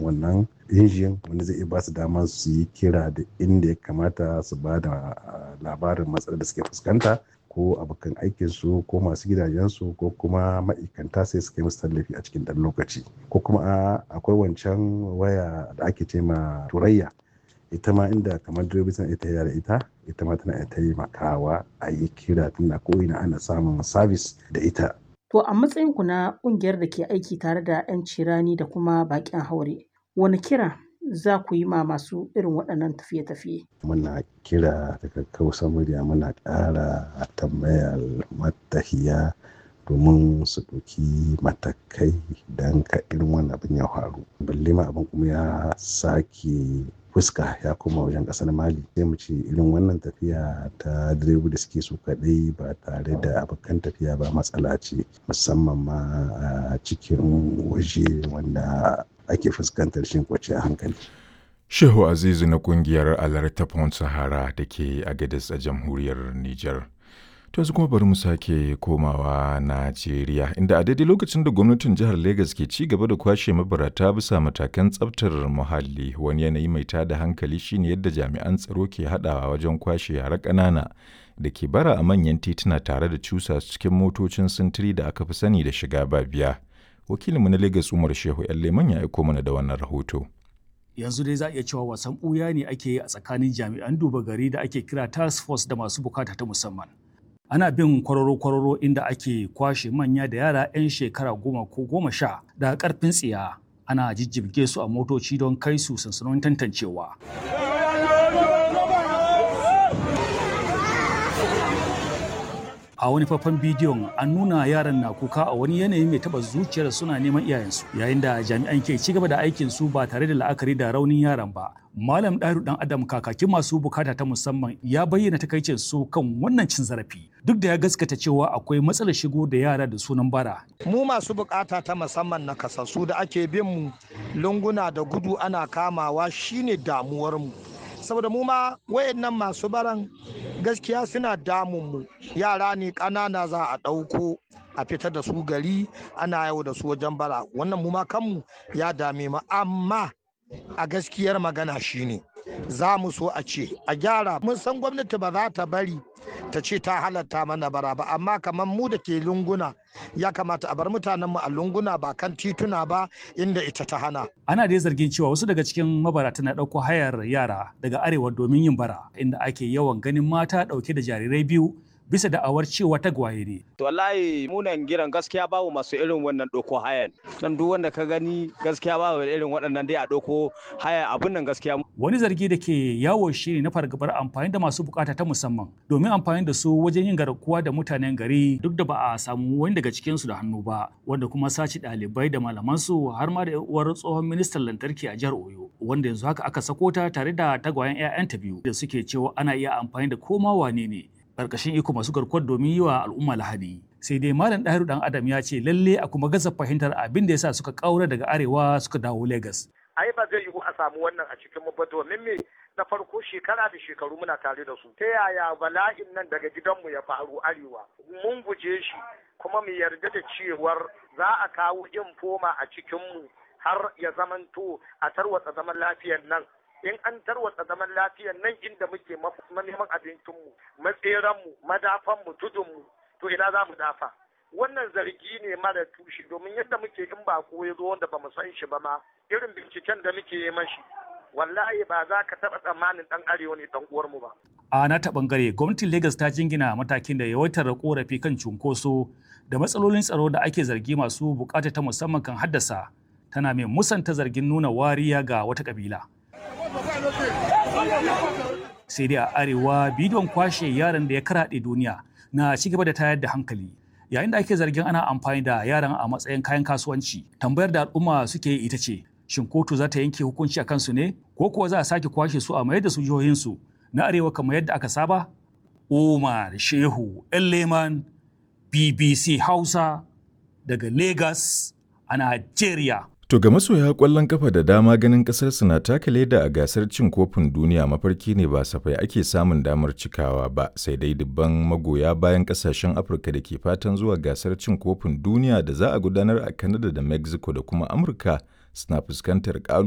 wannan injin wanda zai iya ba su dama su yi kira da inda ya kamata su ba da labarin matsalar da suke fuskanta ko abokan aikinsu ko masu gidajensu ko kuma ma'aikanta sai su kai musu tallafi a cikin ɗan lokaci ko kuma akwai wancan waya da ake ce ma turayya ita ma inda kamar direbobi suna ita da ita ita ma tana taimakawa a yi kira tunda ko ina ana samun sabis da ita To a matsayin ku na ƙungiyar da ke aiki tare da 'yan cirani da kuma baƙin haure, wani kira za ku yi ma masu irin waɗannan tafiye-tafiye? Muna kira daga kausa murya muna ƙara tambayar matahiya domin su ɗauki matakai don ka irin wannan abin ya faru. Balle ma abin kuma ya sake fuska ya koma wajen kasar mali sai mu ce irin wannan tafiya ta direba da suke su kadai ba tare da abokan tafiya ba matsala ce musamman ma a cikin waje wanda ake fuskantar shin kwace a hankali shehu azizu na kungiyar alerta pont sahara da ke agadis a jamhuriyar niger To yanzu kuma bari mu sake komawa Najeriya inda a daidai lokacin da gwamnatin jihar Legas ke ci gaba da kwashe mabarata bisa matakan tsaftar muhalli wani yanayi mai tada hankali shine yadda jami'an tsaro ke haɗawa wajen kwashe yara ƙanana da ke bara a manyan tituna tare da cusa cikin motocin sintiri da aka fi sani da shiga ba biya. Wakilinmu na Legas Umar Shehu Leman ya aiko mana da wannan rahoto. yanzu dai za a iya cewa wasan ɓuya ne ake yi a tsakanin jami'an duba gari da ake kira task force da masu bukata ta musamman ana bin kwararo-kwararo inda ake kwashe manya da yara 'yan shekara goma ko goma sha daga karfin tsiya ana jijjibge su a motoci don kai su sansanonin tantancewa a wani faifan bidiyon an nuna yaran na kuka a wani yanayi mai taba zuciyar suna neman iyayensu yayin da jami'an ke ci gaba da aikin su ba tare da la'akari da raunin yaran ba malam ɗaru dan adam kakakin masu bukata ta musamman ya bayyana takaicin su kan wannan cin zarafi duk da ya gaskata cewa akwai matsalar shigo da yara da sunan bara mu masu bukata ta musamman na kasassu da ake bin mu lunguna da gudu ana kamawa shine damuwar mu saboda mu ma wayannan masu baran gaskiya suna damun mu yara ne ƙanana za a ɗauko a fita da su gari ana yau da su wajen bara wannan mu ma kanmu ya dame mu amma a gaskiyar magana shine za mu so a ce a gyara mun san gwamnati ba za ta bari ta ce ta halatta mana bara ba amma kamar mu da ke lunguna ya kamata a bar mutanenmu a lunguna ba kan tituna ba inda ita ta hana. Ana dai zargin cewa wasu daga cikin mabarata na ɗauko hayar yara daga arewa domin yin bara inda ake yawan ganin mata ɗauke da jarirai biyu bisa da'awar cewa tagwaye ne. To wallahi munan giran gaskiya babu masu irin wannan ɗauko hayan. Dan duk wanda ka gani gaskiya babu irin waɗannan dai a ɗauko haya abun nan gaskiya. Wani zargi da ke yawo shi ne na fargabar amfani da masu bukata ta musamman domin amfani da su wajen yin garkuwa da mutanen gari duk da ba a samu wani daga cikin su da hannu ba wanda kuma sace ɗalibai da malaman su har ma da uwar tsohon ministan lantarki a jihar Oyo wanda yanzu haka aka sako ta tare da tagwayen 'ya'yanta biyu da suke cewa ana iya amfani da koma wane ne karkashin iko masu garkuwar domin yi wa al'umma lahadi sai dai malam ɗahiru dan adam ya ce lalle a kuma gaza fahimtar abin da yasa suka kaura daga arewa suka dawo lagos ai ba zai yiwu a samu wannan a cikin mu ba domin me na farko shekara da shekaru muna tare da su ta yaya bala'in nan daga gidanmu ya faru arewa mun guje shi kuma mu yarda da cewar za a kawo infoma a cikinmu har ya zamanto a tarwatsa zaman lafiyar nan in an tarwatsa zaman lafiyar nan inda muke neman abincinmu matseranmu madafanmu tudunmu to ina za mu dafa wannan zargi ne mara tushe domin yadda muke in ba ko ya zo wanda ba mu san shi ba ma irin binciken da muke yi mashi wallahi ba za ka taɓa tsammanin ɗan arewa ne ɗan uwarmu ba. A na ta ɓangare gwamnatin Legas ta jingina matakin da yawaitar korafi kan cunkoso da matsalolin tsaro da ake zargi masu bukata ta musamman kan haddasa tana mai musanta zargin nuna wariya ga wata kabila. sai dai a arewa bidiyon kwashe yaran da ya karaɗe duniya na ci gaba da tayar da hankali yayin da ake zargin ana amfani da yaran a matsayin kayan kasuwanci tambayar da al'umma suke yi ita ce shin kotu za ta yanke hukunci a kansu ne ko kuwa za a sake kwashe su a mayar da su jihohinsu na arewa kamar yadda aka saba umar shehu leman bbc hausa daga lagos a nigeria To ga masoya ƙwallon kafa da dama ganin ƙasarsu na taka leda a gasar cin kofin duniya mafarki ne ba safai ake samun damar cikawa ba sai dai dubban magoya bayan ƙasashen Afirka da ke fatan zuwa gasar cin kofin duniya da za a gudanar a Canada da Mexico da kuma Amurka suna fuskantar